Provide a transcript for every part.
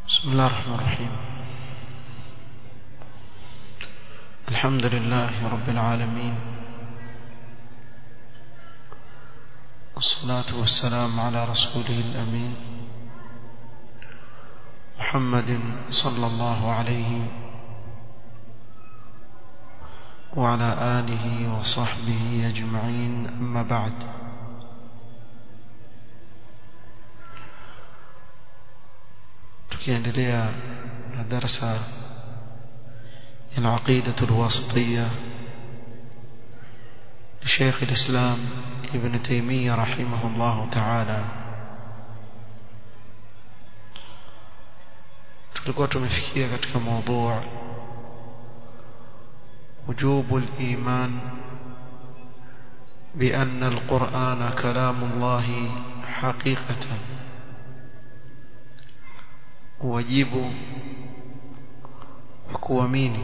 بسم الله الرحمن الرحيم الحمد لله رب العالمين والصلاة والسلام على رسوله الأمين محمد صلى الله عليه وعلى آله وصحبه أجمعين أما بعد tukiendelea na darasa ya العقيدة الواسطية لشيخ الإسلام ابن تيمية رحمه الله تعالى tulikuwa tumefikia katika موضوع وجوب الإيمان بأن القرآن كلام الله حقيقة wajibu wa kuamini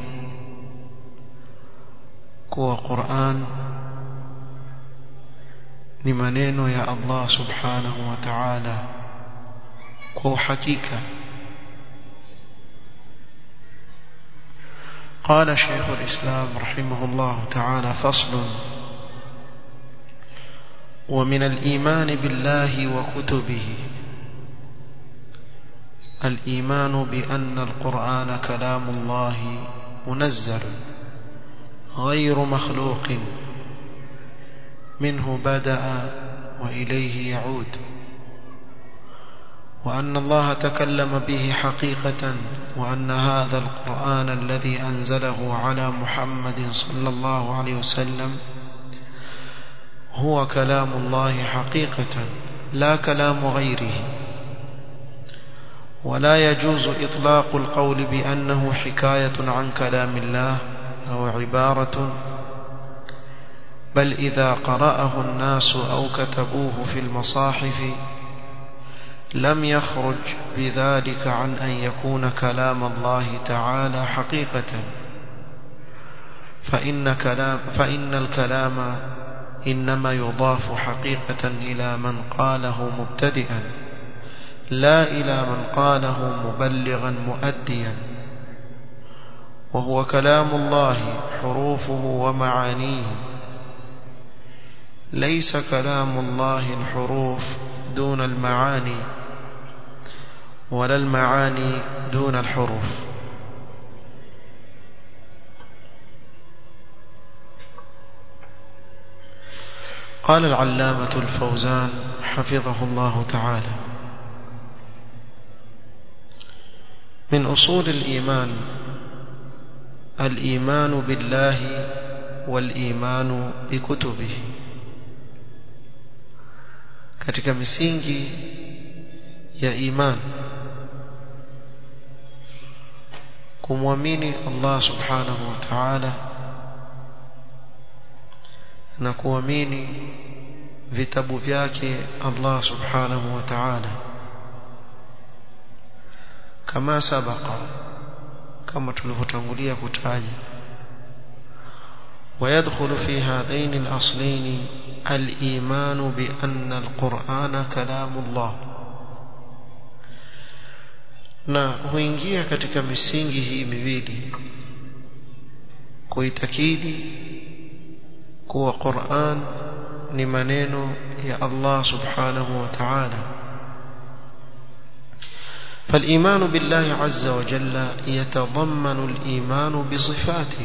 kuwa Qur'an ni maneno ya Allah subhanahu wa ta'ala kwa uhakika قال شيخ الإسلام رحمه الله تعالى فصل ومن الإيمان بالله وكتبه الإيمان بأن القرآن كلام الله منزل غير مخلوق منه بدأ وإليه يعود وأن الله تكلم به حقيقة وأن هذا القرآن الذي أنزله على محمد صلى الله عليه وسلم هو كلام الله حقيقة لا كلام غيره ولا يجوز إطلاق القول بأنه حكاية عن كلام الله أو عبارة بل إذا قرأه الناس أو كتبوه في المصاحف لم يخرج بذلك عن أن يكون كلام الله تعالى حقيقة فإن, كلام فإن الكلام إنما يضاف حقيقة إلى من قاله مبتدئا لا إلى من قاله مبلغا مؤديا وهو كلام الله حروفه ومعانيه ليس كلام الله الحروف دون المعاني ولا المعاني دون الحروف قال العلامة الفوزان حفظه الله تعالى من أصول الإيمان الإيمان بالله والإيمان بكتبه katika misingi ya iman kumwamini Allah subhanahu wa ta'ala na kuamini vitabu vyake Allah subhanahu wa ta'ala kama sabaka kama tulivyotangulia kutaja ويدخل في هذين الأصلين الإيمان بأن القرآن كلام الله na huingia katika misingi hii miwili kuitakidi kuwa Qur'an ni maneno ya Allah subhanahu wa ta'ala فالإيمان بالله عز وجل يتضمن الإيمان بصفاته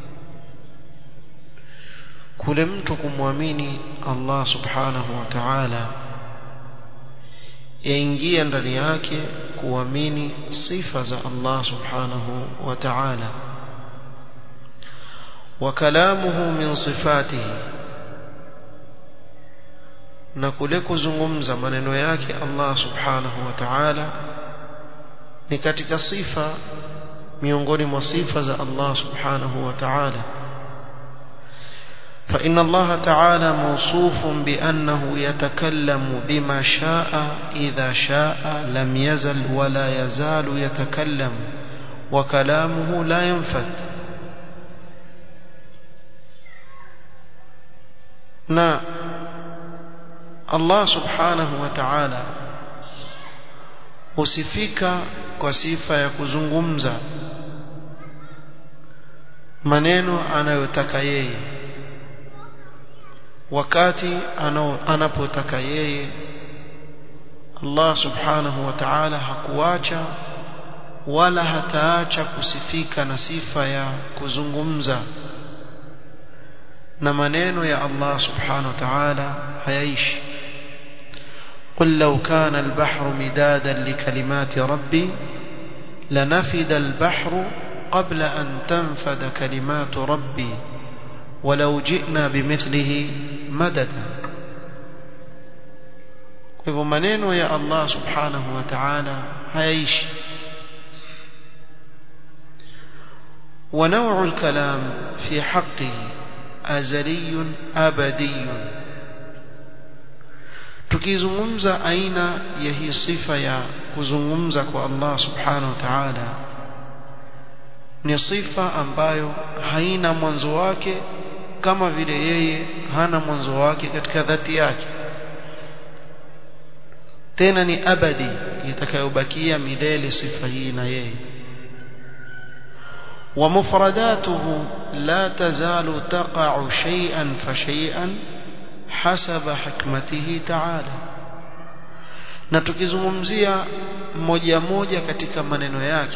kule mtu kumwamini Allah subhanahu wa ta'ala yaingia ndani yake kuamini sifa za Allah subhanahu wa ta'ala wa kalamuhu min sifatihi na kule kuzungumza maneno yake Allah subhanahu wa ta'ala ni katika sifa miongoni mwa sifa za Allah subhanahu wa ta'ala فإن الله تعالى موصوف بأنه يتكلم بما شاء إذا شاء لم يزل ولا يزال يتكلم وكلامه لا ينفد na Allah subhanahu wa ta'ala husifika kwa sifa ya kuzungumza maneno anayotaka yeye wakati anapotaka yeye Allah subhanahu wa ta'ala hakuacha wala hataacha kusifika na sifa ya kuzungumza na maneno ya Allah subhanahu wa ta'ala hayaishi قل لو كان البحر مدادا لكلمات ربي لنفد البحر قبل أن تنفد كلمات ربي ولو جئنا بمثله مددا hivyo maneno ya Allah subhanahu wa ta'ala hayaishi ونوع الكلام في حقه أزلي أبدي tukizungumza aina ya hii sifa ya kuzungumza kwa Allah subhanahu wa ta'ala ni sifa ambayo haina mwanzo wake kama vile yeye hana mwanzo wake katika dhati yake tena ni abadi itakayobakia milele sifa hii na yeye ومفرداته لا تزال تقع شيئا فشيئا حسب حكمته تعالى na tukizungumzia moja moja katika maneno yake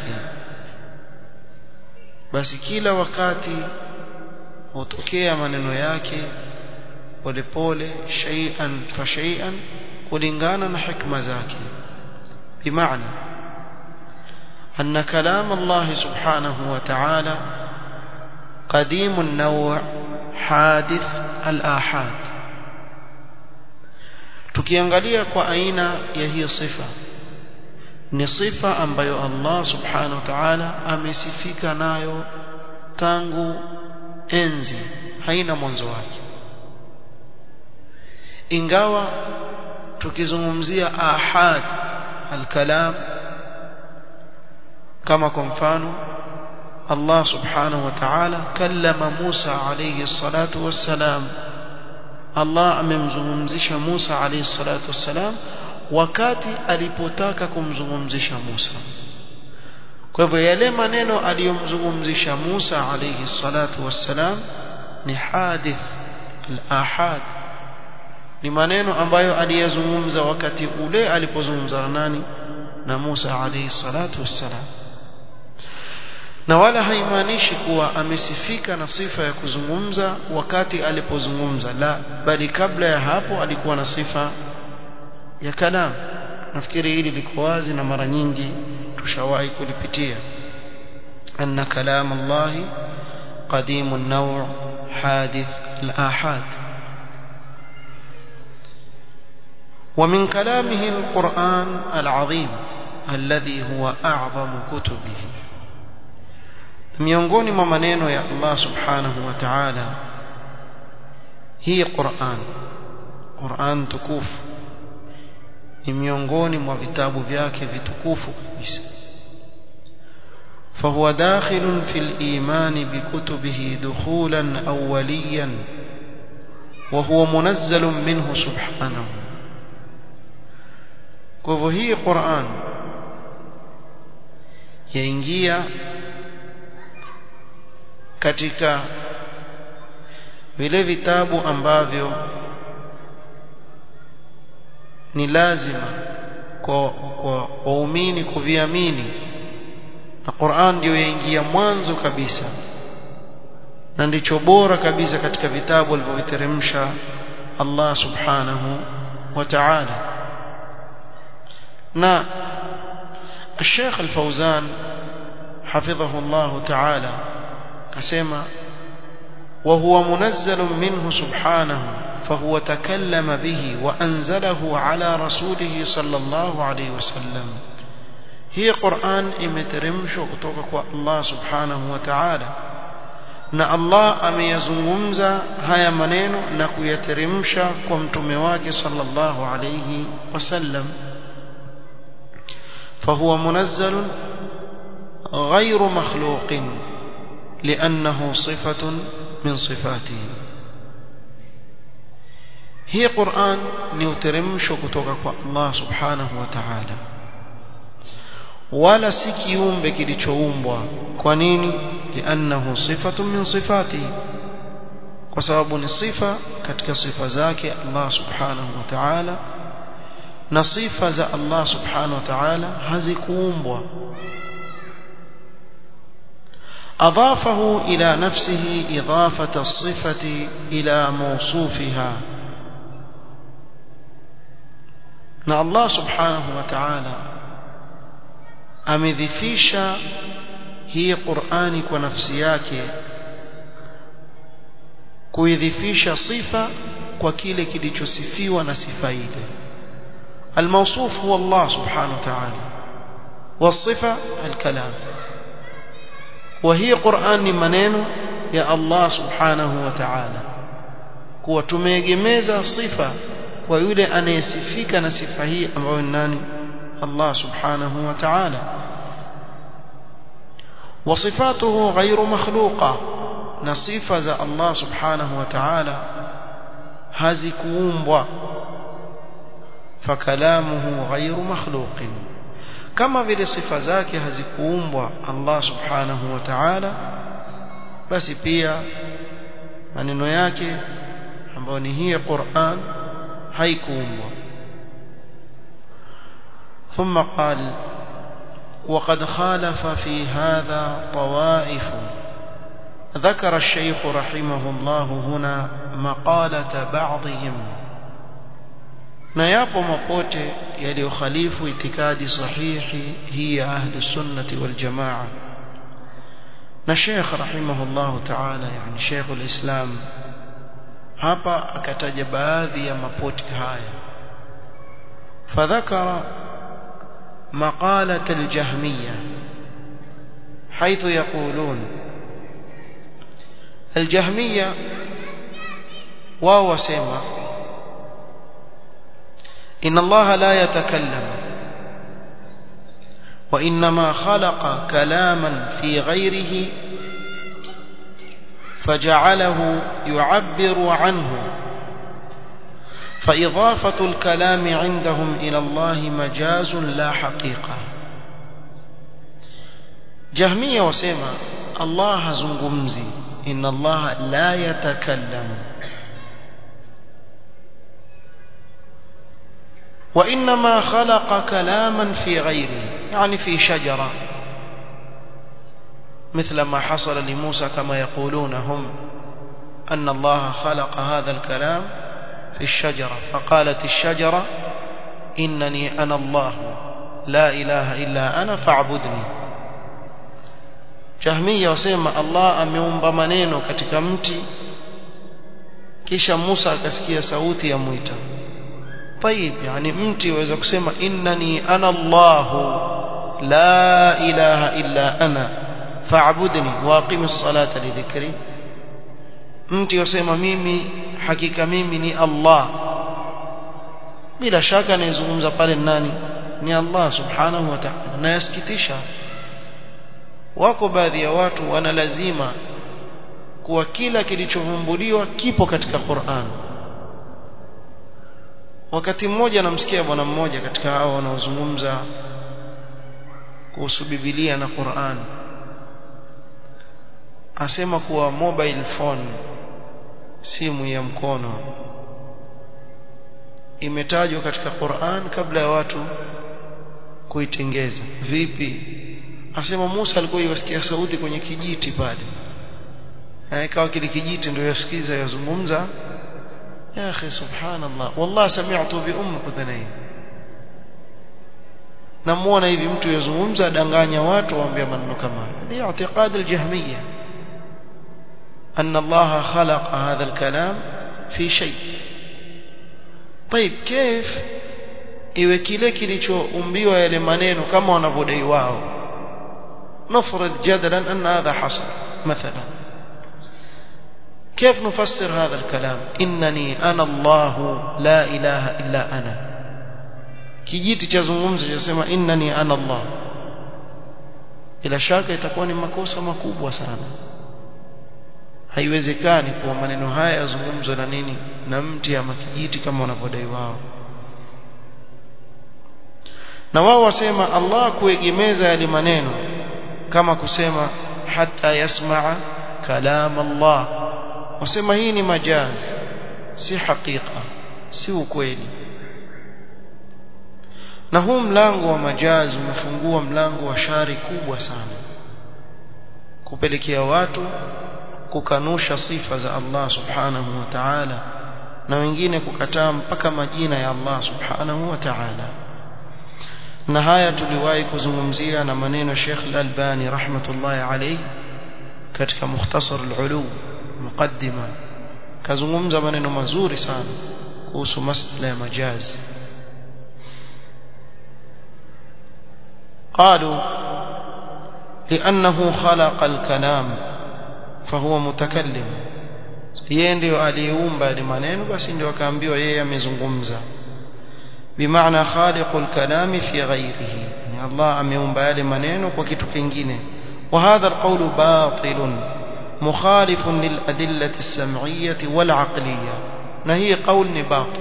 basi kila wakati hutokea maneno yake polepole shay'an fa shay'an kulingana na hikma zake bimaana أن كلام الله سبحانه وتعالى قديم النوع حادث الآحاد tukiangalia kwa aina ya hiyo sifa ni sifa ambayo Allah subhanahu wa ta'ala amesifika nayo tangu enzi haina mwanzo wake ingawa tukizungumzia ahad alkalam kama kwa mfano Allah subhanahu wa ta'ala kallama Musa alayhi salatu wassalam Allah amemzungumzisha Musa alayhi salatu wassalam wakati alipotaka kumzungumzisha Musa kwa hivyo yale maneno aliyomzungumzisha Musa alayhi salatu wassalam ni hadith al-ahad ni maneno ambayo aliyazungumza wakati ule alipozungumza nani na Musa alayhi salatu wassalam na wala haimaanishi kuwa amesifika na sifa ya kuzungumza wakati alipozungumza la bali kabla ya hapo alikuwa na sifa ya kalam nafikiri hili liko wazi na mara nyingi tushawahi kulipitia anna kalam Allah qadim an-naw' hadith al-ahad ومن كلامه القرآن العظيم الذي هو أعظم كتبه miongoni mwa maneno ya Allah subhanahu wa ta'ala hii Qur'an Qur'an tukufu ni miongoni mwa vitabu vyake vitukufu kabisa فهو داخل في الإيمان بكتبه دخولا أوليا وهو منزل منه سبحانه وهي قرآن ينجيا katika vile vitabu ambavyo ni lazima kwa kwa waumini kuviamini na Qur'an ndio yaingia mwanzo kabisa na ndicho bora kabisa katika vitabu alivyoviteremsha Allah subhanahu wa ta'ala na الشيخ الفوزان حفظه الله تعالى كسمى وهو منزل منه سبحانه فهو تكلم به وأنزله على رسوله صلى الله عليه وسلم هي قرآن إمترمش kutoka الله سبحانه وتعالى na Allah ameyazungumza haya maneno na kuyateremsha kwa mtume wake sallallahu alayhi wasallam فهو منزل غير مخلوق لأنه صفة من صفاته هي قرآن نيوترمش كتوك الله سبحانه وتعالى wala si kiumbe kilichoumbwa kwa nini liannahu sifatun min sifatihi kwa sababu ni sifa katika sifa zake Allah subhanahu wa ta'ala na sifa za Allah subhanahu wa ta'ala hazikuumbwa أضافه إلى نفسه إضافة الصفة إلى موصوفها na Allah subhanahu wa ta'ala amedhifisha hii Qur'ani kwa nafsi yake kuidhifisha sifa kwa kile kilichosifiwa na sifa ile الموصوف هو الله سبحانه وتعالى والصفة الكلام وهي قرآن منين يا الله سبحانه وتعالى kuwa tumeegemeza sifa kwa yule anayesifika na sifa hii ambayo ni nani Allah subhanahu wa ta'ala وصفاته غير مخلوقة na sifa za Allah subhanahu wa ta'ala hazikuumbwa fakalamuhu ghayru makhluqin kama vile sifa zake hazikuumbwa Allah subhanahu wa ta'ala basi pia maneno yake ambayo ni hii Qur'an haikuumbwa ثم قال وقد خالف في هذا طوائف ذكر الشيخ رحمه الله هنا مقالة بعضهم na yapo mapote yaliyokhalifu itikadi sahihi hii ya ahli sunnati wal jamaa na Sheikh rahimahullah ta'ala yani Sheikh al-Islam hapa akataja baadhi ya mapote haya fadhakara مقالة الجهمية حيث يقولون الجهمية واو سيما إن الله لا يتكلم وإنما خلق كلاما في غيره فجعله يعبر عنه فإضافة الكلام عندهم إلى الله مجاز لا حقيقة جهمية وسيما الله زنغمزي إن الله لا يتكلم وإنما خلق كلاما في غيره يعني في شجرة مثل ما حصل لموسى كما يقولون هم أن الله خلق هذا الكلام في الشجرة فقالت الشجرة إنني أنا الله لا إله إلا أنا فاعبدني Jahmiya wasema Allah ameumba maneno katika mti kisha Musa akasikia sauti ya mwita. Tayib, yani mti waweza kusema innani ana Allah la ilaha illa ana fa'budni wa aqimis salata li dhikri. Mti wasema mimi hakika mimi ni Allah. Bila shaka anayezungumza pale nani? Ni Allah subhanahu wa ta'ala. Na yasikitisha wako baadhi ya watu wana lazima kuwa kila kilichovumbuliwa kipo katika Qur'an wakati mmoja namsikia bwana mmoja katika hao wanaozungumza kuhusu Biblia na Qur'an asema kuwa mobile phone simu ya mkono imetajwa katika Qur'an kabla ya watu kuitengeza vipi asema Musa alikuwa yasikia sauti kwenye kijiti pale ikawa kile kijiti ndio yasikiza yazungumza ya akhi subhanallah wallahi sami'tu bi ummi udhanayn namuona hivi mtu yazungumza adanganya watu waambia maneno kama haya ni i'tiqad al-jahmiyya أن الله خلق هذا الكلام في شيء طيب كيف iwe kile kilichoumbiwa yale maneno kama wanavyodai wao نفرض جدلا أن هذا حصل مثلا كيف نفسر هذا الكلام إنني أنا الله لا إله إلا أنا kijiti cha zungumzo chasema innani ana Allah bila shaka itakuwa ni makosa makubwa sana haiwezekani kuwa maneno haya yazungumzwe na nini na mti ama kijiti kama wanavyodai wao na wao wasema Allah kuegemeza yale maneno kama kusema hata yasmaa kalam Allah wasema hii ni majaz si hakika si ukweli na huu mlango wa majaz umefungua mlango wa shari kubwa sana kupelekea watu kukanusha sifa za Allah subhanahu wa ta'ala na wengine kukataa mpaka majina ya Allah subhanahu wa ta'ala na haya tuliwahi kuzungumzia na maneno Sheikh Al-Albani rahmatullahi alayhi katika mukhtasar al-ulu muqaddima kazungumza maneno mazuri sana kuhusu masala ya majazi قالوا لأنه خلق الكلام فهو متكلم yeye ndio aliumba ile maneno basi ndio akaambiwa yeye amezungumza bimaana khaliqul kalami fi ghairihi ni Allah ameumba yale maneno kwa kitu kingine wa hadha alqawlu batilun mukhalifun lil adillati as-sam'iyyah wal 'aqliyyah na hii qawl ni batil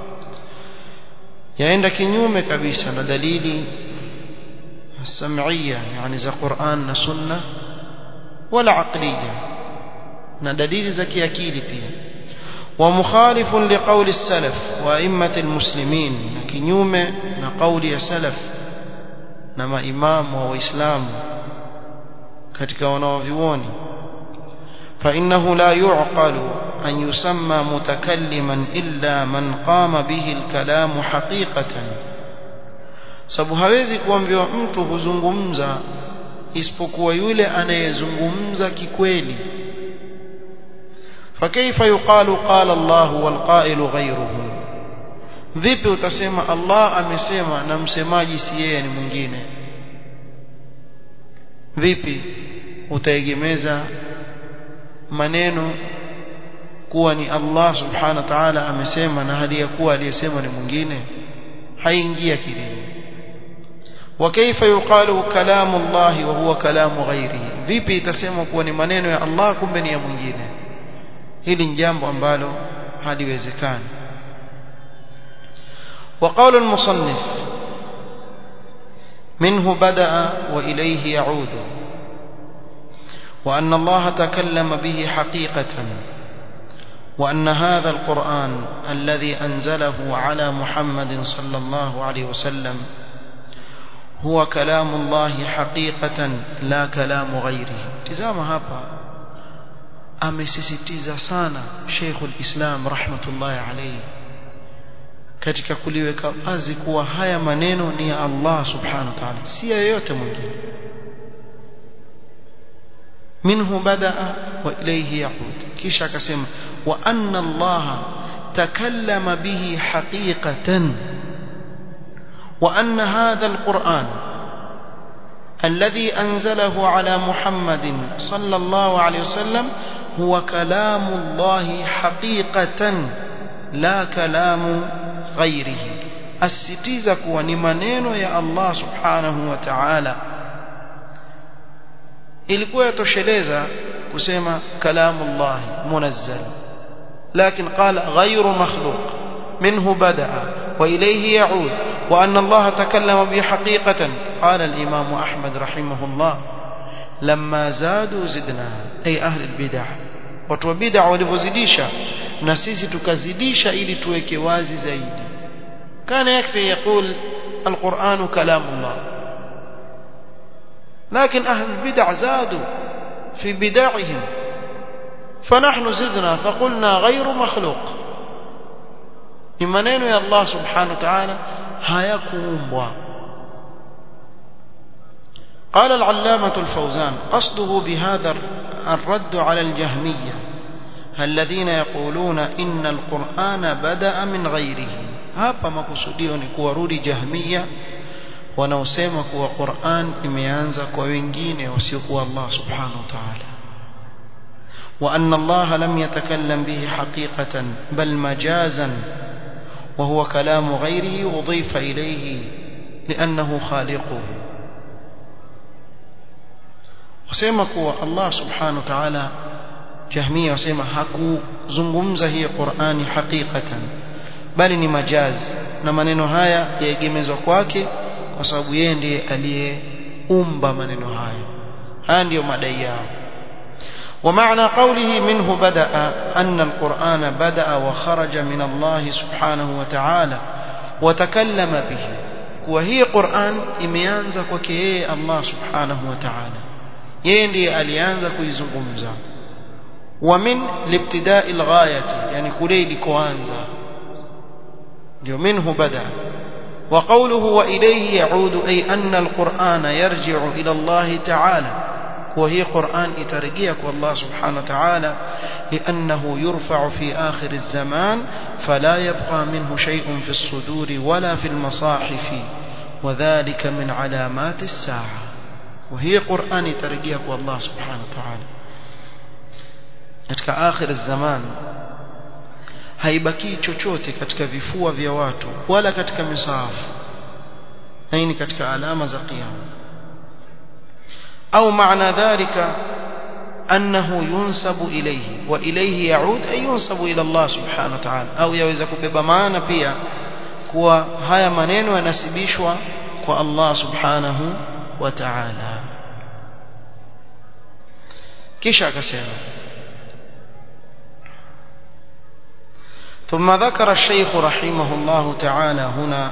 yaenda kinyume kabisa na dalili السمعية يعني za Qur'an na Sunna wala aqliya na dalili za kiakili pia ومخالف لقول السلف وائمه المسلمين na kinyume na kauli ya salaf na maimamu wa waislamu katika wanaovioni فانه لا يعقل ان يسمى متكلما الا من قام به الكلام حقيقه sababu hawezi kuambiwa mtu huzungumza isipokuwa yule anayezungumza kikweli فكيف يقال قال الله والقائل غيره vipi utasema Allah amesema na msemaji si yeye ni mwingine vipi utaegemeza maneno kuwa ni Allah subhanahu wa ta'ala amesema na hali ya kuwa aliyesema ni mwingine haingia kilini وكيف يقال كلام الله وهو كلام غيره vipi itasemwa kuwa ni maneno ya Allah kumbe ni ya mwingine hili ni jambo ambalo haliwezekani وقول المصنف منه بدأ وإليه يعود وأن الله تكلم به حقيقة وأن هذا القرآن الذي أنزله على محمد صلى الله عليه وسلم هو كلام الله حقيقة لا كلام غيره تزام هapa amesisitiza sana Sheikhul Islam rahmatullahi alayhi katika kuliweka wazi kuwa haya maneno ni ya Allah subhanahu wa ta'ala si yoyote mwingine minhu badaa wa ilayhi yaud kisha akasema wa anna Allah takallama bihi haqiqatan وأن هذا القرآن الذي أنزله على محمد صلى الله عليه وسلم هو كلام الله حقيقة لا كلام غيره الستيزة ونمنين يا الله سبحانه وتعالى ilikuwa yatosheleza kusema kalamu Allah munazzal lakin qala ghayru makhluq minhu badaa wa ilayhi yaud وأن الله تكلم به حقيقة قال الإمام أحمد رحمه الله لما زادوا زدنا أي أهل البدع watu wa bid'a walivyozidisha na sisi tukazidisha ili tuweke wazi zaidi kana yakfi yaqul alquran kalamullah lakin ahli albid'a zadu fi bid'ihim فنحن زدنا فقلنا غير مخلوق ni maneno ya Allah subhanahu wa ta'ala hayakuumbwa قال العلامة الفوزان قصده بهذا الرد على الجهمية الذين يقولون إن القرآن بدأ من غيره hapa makusudio ni kuwarudi jahmiya wanaosema kuwa Qur'an imeanza kwa wengine wasiokuwa Allah subhanahu wa ta'ala وأن الله لم يتكلم به حقيقة بل مجازا وهو كلام غيره أضيف إليه لأنه خالقه wasema kuwa Allah subhanahu wa ta'ala jahmia wasema hakuzungumza hii Qur'ani hakikatan bali ni majaz na maneno haya yaegemezwa kwake kwa sababu yeye ndiye aliyeumba maneno haya haya ndiyo madai yao ومعنى قوله منه بدأ أن القرآن بدأ وخرج من الله سبحانه وتعالى وتكلم به وهي قرآن imeanza kwake yeye Allah subhanahu wa ta'ala yeye ndiye alianza kuizungumza ومن لابتداء الغاية يعني kule ilikoanza ndio منه بدأ وقوله وإليه يعود أي أن القرآن يرجع إلى الله تعالى وهي قرآن إترجيك والله سبحانه وتعالى لأنه يرفع في آخر الزمان فلا يبقى منه شيء في الصدور ولا في المصاحف وذلك من علامات الساعة وهي قرآن إترجيك والله سبحانه وتعالى katika akhir zaman haibaki chochote katika vifua vya watu wala katika misahafu na hii ni katika alama za kiyama au maana dhalika annahu yunsabu ilayhi wa ilayhi yaud ay yunsabu ila Allah subhanahu wa ta'ala au yaweza kubeba maana pia kuwa haya maneno yanasibishwa kwa Allah subhanahu wa ta'ala kisha akasema ثم ذكر الشيخ رحمه الله تعالى هنا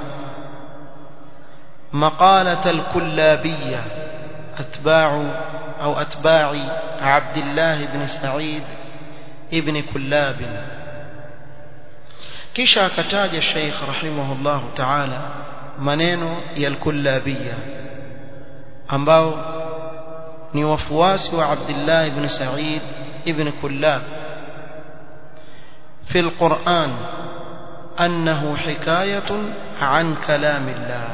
مقالة الكلابية أتباع أو أتباع عبد الله بن سعيد ابن كلاب kisha akataja Sheikh rahimahullah ta'ala maneno ya al-Kullabiyya ambao ni wafuasi wa Abdullah ibn Sa'id ibn Kullab في القرآن أنه حكاية عن كلام الله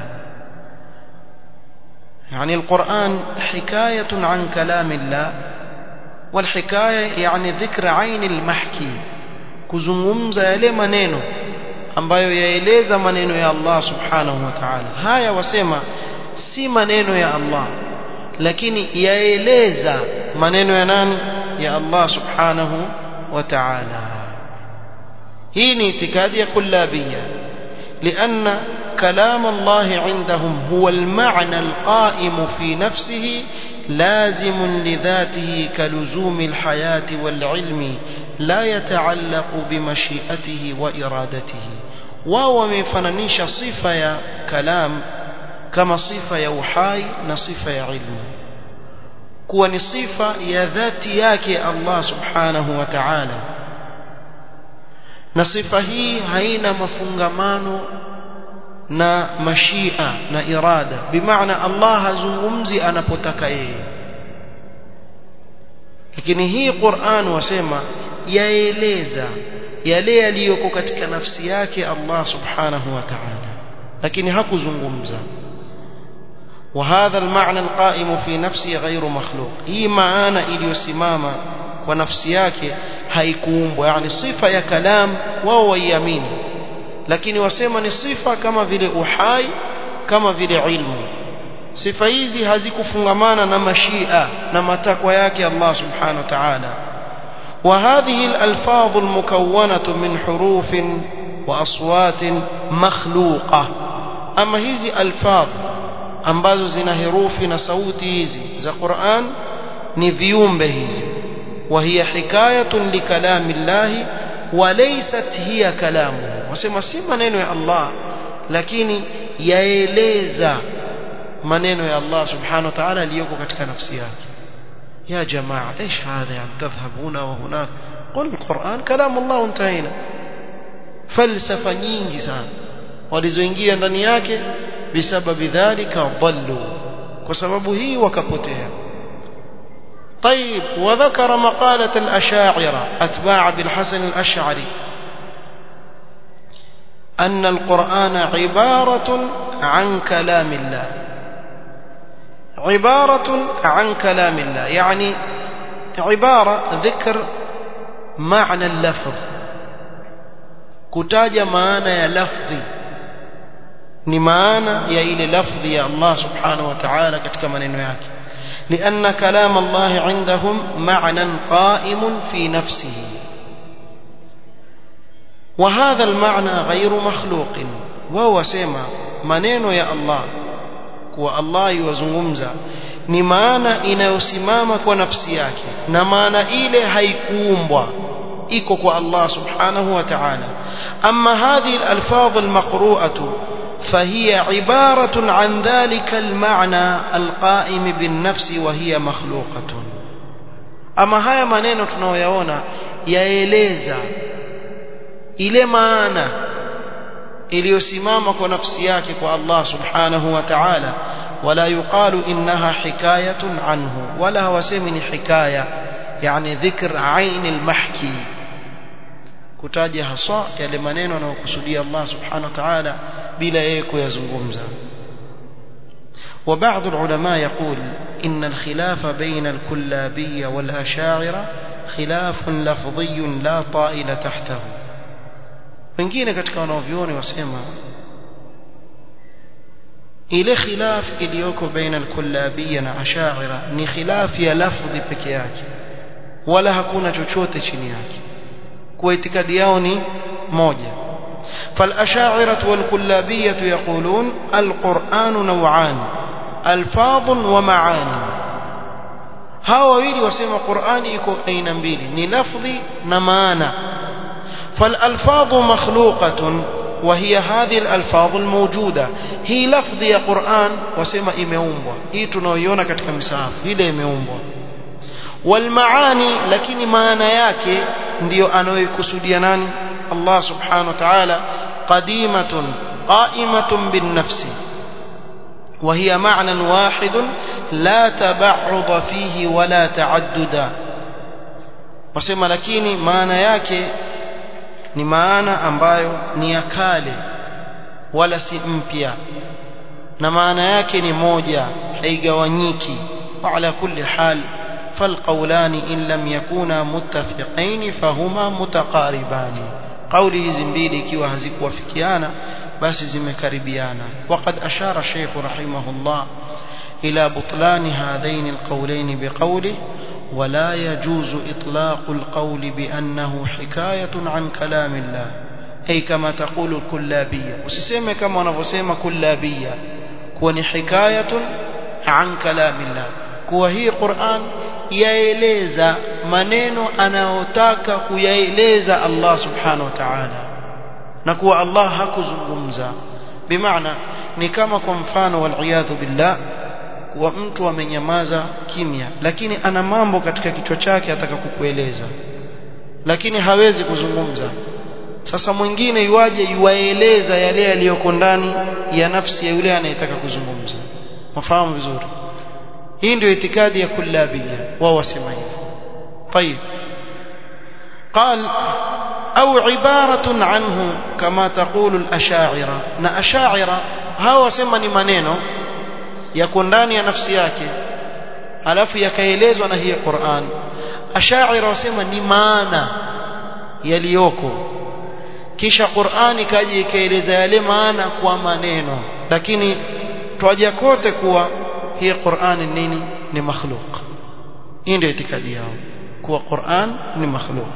يعني القرآن حكاية عن كلام الله والحكاية يعني ذكر عين المحكي kuzungumza yale maneno ambayo yaeleza maneno ya Allah subhanahu wa ta'ala haya wasema si maneno ya Allah lakini yaeleza maneno ya nani ya Allah subhanahu wa ta'ala hii ni itikadi ya kullabiyya لأن كلام الله عندهم هو المعنى القائم في نفسه لازم لذاته كلزوم الحياة والعلم لا يتعلق بمشيئته وإرادته وهو مفننيش صفة يا كلام كما صفة يا وحاي نصفة يا علم كون صفة يا ذات ياك الله سبحانه وتعالى na sifa hii haina mafungamano na mashia na irada bimaana Allah hazungumzi anapotaka yeye lakini hii Qur'an wasema yaeleza yale yaliyoko katika nafsi yake Allah subhanahu wa ta'ala lakini hakuzungumza وهذا المعنى القائم في نفسه غير مخلوق hii maana iliyosimama kwa nafsi yake haikuumbwa yani sifa ya kalam wao waiamini lakini wasema ni sifa kama vile uhai kama vile ilmu sifa hizi hazikufungamana na mashia na matakwa yake Allah subhanahu wa ta'ala وهذه الألفاظ المكونة من حروف وأصوات مخلوقة أما هذه ألفاظ ambazo zina herufi na sauti hizi za Qur'an ni viumbe hizi وهي حكاية لكلام الله وليست هي كلامه wasema si maneno ya Allah lakini yaeleza maneno ya Allah subhanahu wa ta'ala aliyoko katika nafsi yake يا جماعة ايش هذا يعني تذهب هنا وهناك قل القرآن كلام الله وانتهينا فلسفة nyingi sana walizoingia ndani yake bisababi dhalika dhallu kwa sababu hii wakapotea طيب وذكر مقالة الأشاعرة أتباع بالحسن الأشعري أن القرآن عبارة عن كلام الله عبارة عن كلام الله يعني عبارة ذكر معنى اللفظ كتاج معنى يا لفظي ni maana ya ile lafdhi ya Allah subhanahu wa ta'ala katika maneno yake لأن كلام الله عندهم معنى قائم في نفسه وهذا المعنى غير مخلوق وهو سيما منين يا الله kuwa Allah yuwazungumza ni maana inayosimama kwa nafsi yake na maana ile haikuumbwa iko kwa Allah subhanahu wa ta'ala amma hadhihi al-alfaz al-maqru'atu فهي عبارة عن ذلك المعنى القائم بالنفس وهي مخلوقة أما هيا maneno tunayoyaona yaeleza ile maana iliyosimama kwa nafsi yake kwa Allah subhanahu wa ta'ala ولا يقال إنها حكاية عنه ولا وسمن حكاية يعني ذكر عين المحكي kutaja haswa yale maneno anayokusudia Allah subhanahu wa ta'ala bila yeye kuyazungumza وبعض العلماء يقول إن الخلاف بين الكلابية والأشاعرة خلاف لفظي لا طائل تحته wengine katika wanaovyoni wasema ile khilaf iliyoko baina al-kullabiyya na ashaira ni khilaf ya lafdhi peke yake wala hakuna chochote chini yake kwa itikadi yao ni moja فالأشاعرة والكلابية يقولون القرآن نوعان ألفاظ ومعاني هاو ويلي وسيما قرآن يكون أين مبيلي ni لفظي نمانا فالألفاظ مخلوقة وهي هذه الألفاظ الموجودة هي لفظ يا قرآن وسيما إمeumbwa hii tunaoiona katika misahafu ile imeumbwa والمعاني lakini maana yake ndiyo anayokusudia nani Allah subhanahu wa ta'ala qadimatun qa'imatun bin nafsi وهي معنى واحد لا تبعض فيه ولا تعدد wasema lakini maana yake ni maana ambayo ni ya kale wala si mpya na maana yake ni moja haigawanyiki وعلى كل حال فالقولان إن لم يكونا متفقين فهما متقاربان قوله hizi mbili ikiwa hazikuwafikiana basi zimekaribiana وقد أشار الشيخ رحمه الله إلى بطلان هذين القولين بقوله ولا يجوز إطلاق القول بأنه حكاية عن كلام الله أي كما تقول الكلابية وسيسمى كما نفسيما كلابية كون حكاية عن كلام الله kuwa hii Qur'an yaeleza maneno anayotaka kuyaeleza Allah subhanahu wa ta'ala na kuwa Allah hakuzungumza bimaana ni kama kwa mfano waliyadhu billah kuwa mtu amenyamaza kimya lakini ana mambo katika kichwa chake ataka kukueleza lakini hawezi kuzungumza sasa mwingine yuaje yuwaeleza yale yaliyoko ndani ya nafsi ya yule anayetaka kuzungumza mafahamu vizuri hii ndio itikadi ya kullabia wao wasema hivyo طيب قال أو عبارة عنه كما تقول الأشاعرة نا أشاعرة هاو wasema ni maneno yako ndani ya nafsi yake alafu yakaelezwa na hii Qur'an Ash'ari wasema ni maana yaliyoko kisha Qur'an ikaje ikaeleza yale maana kwa maneno lakini twaja kote kuwa hii Qur'an nini ni makhluq hii ndio itikadi yao kuwa Qur'an ni makhluq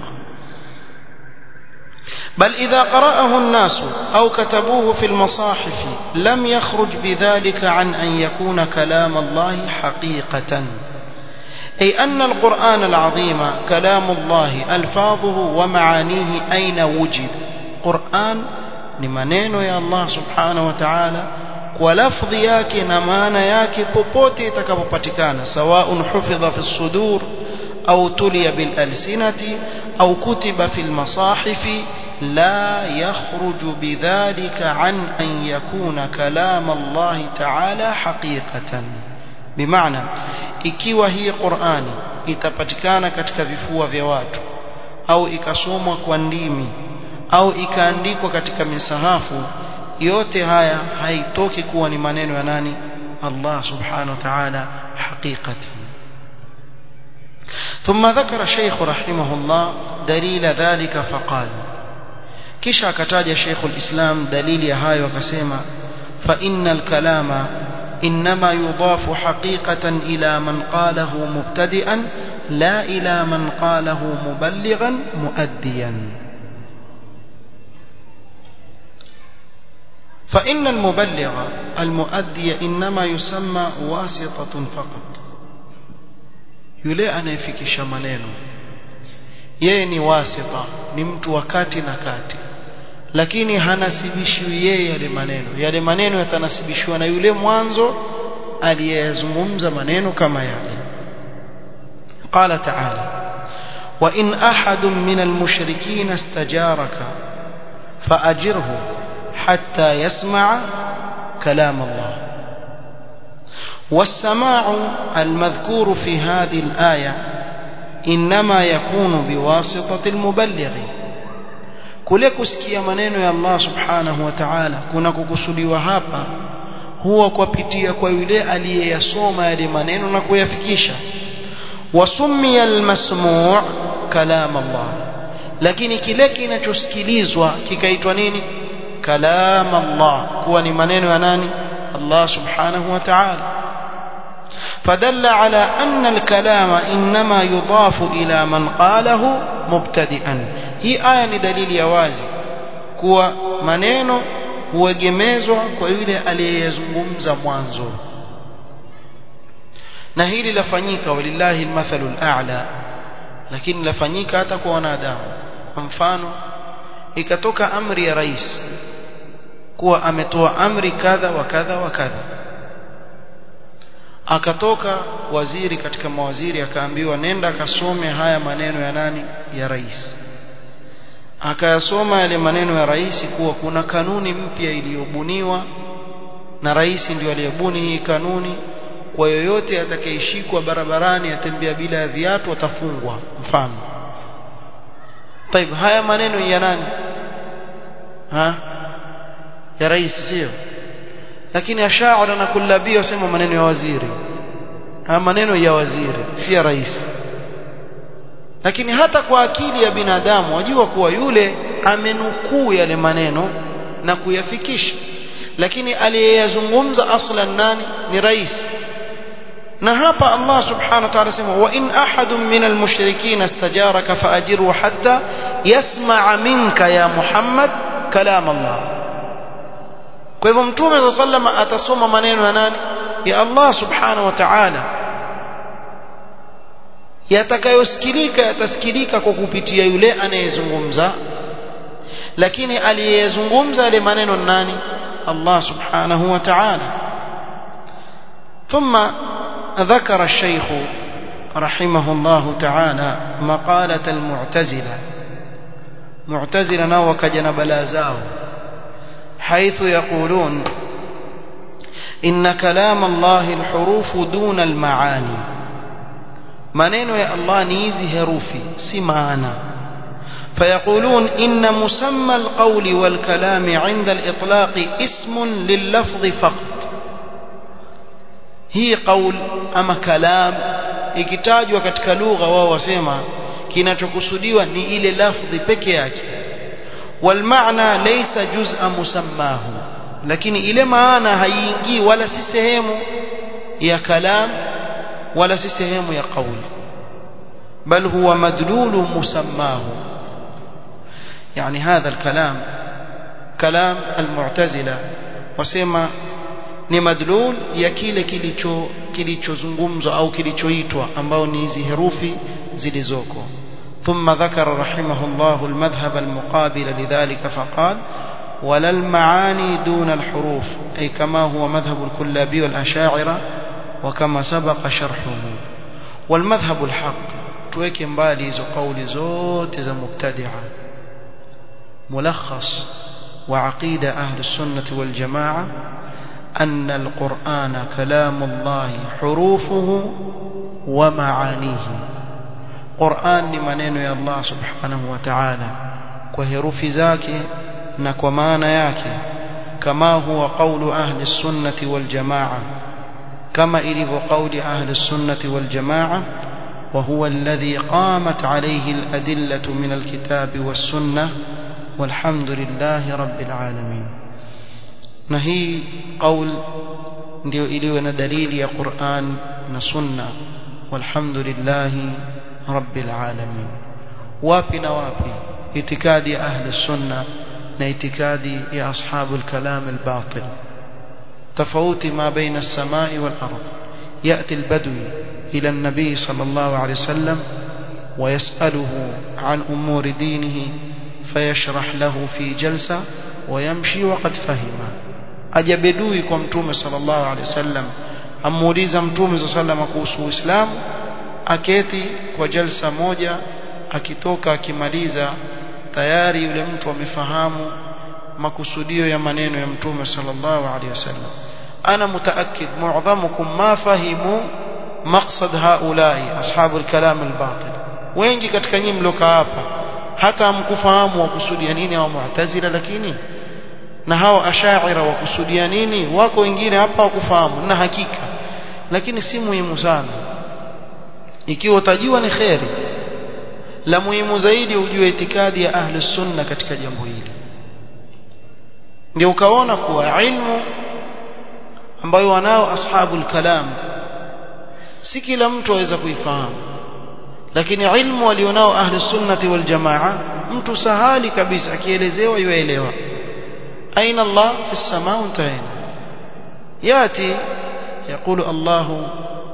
بل إذا قرأه الناس أو كتبوه في المصاحف لم يخرج بذلك عن أن يكون كلام الله حقيقة أي أن القرآن العظيم كلام الله ألفاظه ومعانيه أين وجد قرآن لمنين يا الله سبحانه وتعالى ولفظ yake na maana yake popote itakapopatikana سواء حفظ في الصدور أو تلي بالألسنة أو كتب في المصاحف لا يخرج بذلك عن أن يكون كلام الله تعالى حقيقة بمعنى ikiwa hii Qur'ani itapatikana katika vifua vya watu au ikasomwa kwa ndimi au ikaandikwa katika misahafu yote haya haitoki kuwa ni maneno ya nani Allah subhanahu wa ta'ala haqiqatan ثم ذكر الشيخ رحمه الله دليل ذلك فقال kisha akataja Sheikh al-Islam dalili ya hayo akasema fa innal kalama inma yudafu haqiqatan ila man qalahu mubtadi'an la ila man qalahu muballighan muaddiyan فإن المبلغ المؤدي إنما يسمى واسطة فقط yule anayefikisha maneno yeye ni wasita ni mtu wa kati na kati lakini hanasibishiwi yeye yale maneno yale maneno yatanasibishwa na yule mwanzo aliyezungumza maneno kama yale qala ta'ala wa in ahadun min almushrikin istajaraka faajirhu hatta yasma'a kalam Allah والسماع المذكور في هذه الآية إنما يكون بواسطة المبلغ kule kusikia maneno ya Allah subhanahu wa ta'ala kuna kukusudiwa hapa huwa kupitia kwa yule aliyeyasoma yale maneno na kuyafikisha wasummiya almasmu' kalam Allah lakini kile kinachosikilizwa kikaitwa nini kalam Allah kuwa ni maneno ya nani Allah subhanahu wa ta'ala فدل على أن الكلام إنما يضاف إلى من قاله مبتدئا hii aya ni dalili ya wazi kuwa maneno huegemezwa kwa yule aliyezungumza mwanzo na hili lafanyika walillahi almathalu al'a lakini lafanyika hata kwa wanadamu kwa mfano ikatoka amri ya rais kuwa ametoa amri kadha wa kadha wa kadha akatoka waziri katika mawaziri akaambiwa nenda akasome haya maneno ya nani ya rais akayasoma yale maneno ya rais kuwa kuna kanuni mpya iliyobuniwa na rais ndio aliyebuni hii kanuni kwa yoyote atakayeshikwa barabarani atembea bila ya viatu atafungwa mfano طيب haya maneno ya nani ha ya rais sio lakini ashaara na kullabi wasema maneno ya waziri haya maneno ya waziri si ya rais lakini hata kwa akili ya binadamu wajua kuwa yule amenukuu yale maneno na kuyafikisha lakini aliyeyazungumza aslan nani ni rais na hapa Allah subhanahu wa ta'ala sema wa in ahadun min almushrikin istajaraka faajiru hatta yasma'a minka ya Muhammad kalam Allah kwa hivyo mtume sallallahu atasoma maneno ya nani ya Allah subhanahu wa ta'ala yatakayosikilika yatasikilika kwa kupitia yule anayezungumza lakini aliyezungumza yale maneno nani Allah subhanahu wa ta'ala ثم ذكر الشيخ رحمه الله تعالى مقالة المعتزلة معتزلة ناوك جنب لازاو حيث يقولون إن كلام الله الحروف دون المعاني maneno ya Allah ni hizi herufi si maana فيقولون إن مسمى القول والكلام عند الإطلاق اسم لللفظ فقط هي قول أما كلام ikitajwa katika lugha wao wasema kinachokusudiwa ni ile lafdhi peke yake walmaana laysa juz'a musammahu lakini ile maana haiingii wala si sehemu ya kalam wala si sehemu ya qauli bal huwa madlulu musammahu يعني هذا الكلام كلام المعتزلة wasema ni madlul ya kile kilicho kilichozungumzwa au kilichoitwa ambao ni hizi herufi zilizoko ثم ذكر رحمه الله المذهب المقابل لذلك فقال ولا المعاني دون الحروف أي كما هو مذهب الكلابي والأشاعرة وكما سبق شرحه والمذهب الحق تويك مبالي زو قول زوت زو مبتدعة ملخص وعقيدة أهل السنة والجماعة أن القرآن كلام الله حروفه ومعانيه قرآن لمنين يا الله سبحانه وتعالى وهروف ذاك نكومان ياك كما هو قول أهل السنة والجماعة كما إلف قول أهل السنة والجماعة وهو الذي قامت عليه الأدلة من الكتاب والسنة والحمد لله رب العالمين نهي قول ndio iliyo na dalili ya Qur'an na Sunna walhamdulillahi rabbil alamin wapi na wapi itikadi ya ahli sunna na itikadi ya ashabul kalam al-batil tofauti ma baina as-samai wal ardh yati al-badwi ila an-nabi sallallahu alayhi wasallam ويسأله عن أمور دينه فيشرح له في جلسة ويمشي وقد فهم aja bedui kwa mtume sallallahu alaihi wasallam amuuliza mtume sallallahu kuhusu Uislamu aketi kwa jalsa moja akitoka akimaliza tayari yule mtu amefahamu makusudio ya maneno ya mtume sallallahu alaihi wasallam ana mutaakkid mu'dhamukum ma fahimu maqsad haulai ashabul kalam al-batil wengi katika nyinyi mliokaa hapa hata hamkufahamu wakusudia nini au mu'tazila lakini na hao ashaira wakusudia nini wako wengine hapa wakufahamu na hakika lakini si muhimu sana ikiwa utajua ni kheri la muhimu zaidi ujue itikadi ya ahli sunna katika jambo hili ndio ukaona kuwa ilmu ambayo wanao ashabul kalam si kila mtu aweza kuifahamu lakini ilmu walionao ahli sunnati wal jamaa mtu sahali kabisa akielezewa yuelewa أين الله في السماء وانتهينا يأتي يقول الله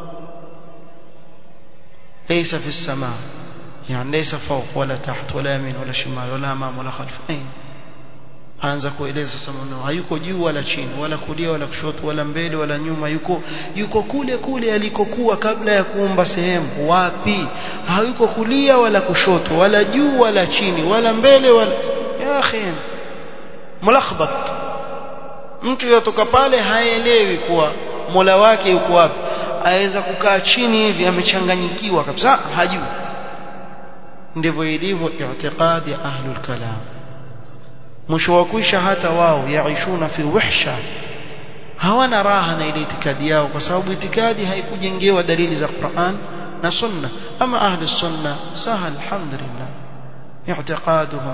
ليس في السماء يعني ليس فوق ولا تحت ولا يمين ولا شمال ولا أمام ولا خلف أين aanza kueleza sasa maneno hayuko juu wala chini wala kulia wala kushoto wala mbele wala nyuma yuko yuko kule kule alikokuwa kabla ya kuumba sehemu wapi hayuko kulia wala kushoto wala juu wala chini wala mbele wala ya akhi mulakhbat mtu yotoka pale haelewi kuwa Mola wake yuko wapi aweza kukaa chini hivi amechanganyikiwa kabisa hajui ndivyo ilivyo i'tiqadi ya ahlul kalam mwisho wa kuisha hata wao yaishuna fi wahsha hawana raha na ile itikadi yao kwa sababu itikadi haikujengewa dalili za Qur'an na sunna ama ahli sunna sahal alhamdulillah i'tiqaduhum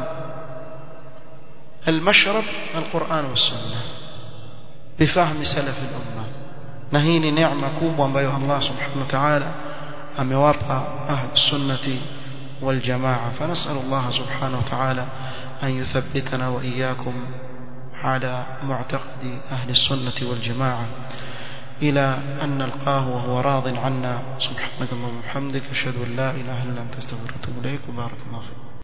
المشرب القرآن والسنة بفهم سلف الأمة نهيني نعمة كوبا بيها الله سبحانه وتعالى أموابها أهل السنة والجماعة فنسأل الله سبحانه وتعالى أن يثبتنا وإياكم على معتقد أهل السنة والجماعة إلى أن نلقاه وهو راض عنا سبحانك اللهم وبحمدك أشهد أن لا إله إلا أنت استغفرك وأتوب إليك وبارك الله فيك